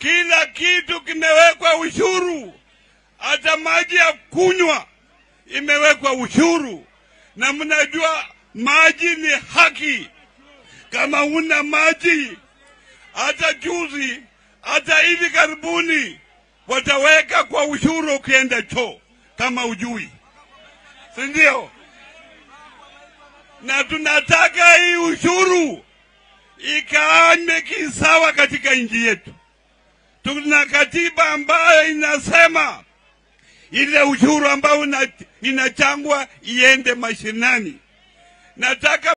kila kitu kimewekwa ushuru, hata maji ya kunywa imewekwa ushuru, na mnajua maji ni haki. Kama una maji, hata juzi, hata hivi karibuni wataweka kwa ushuru ukienda choo, kama ujui, si ndio? Na tunataka hii ushuru ikaanywe kisawa katika nchi yetu. Tuna katiba ambayo inasema ile ushuru ambao ina- inachangwa iende mashinani. Nataka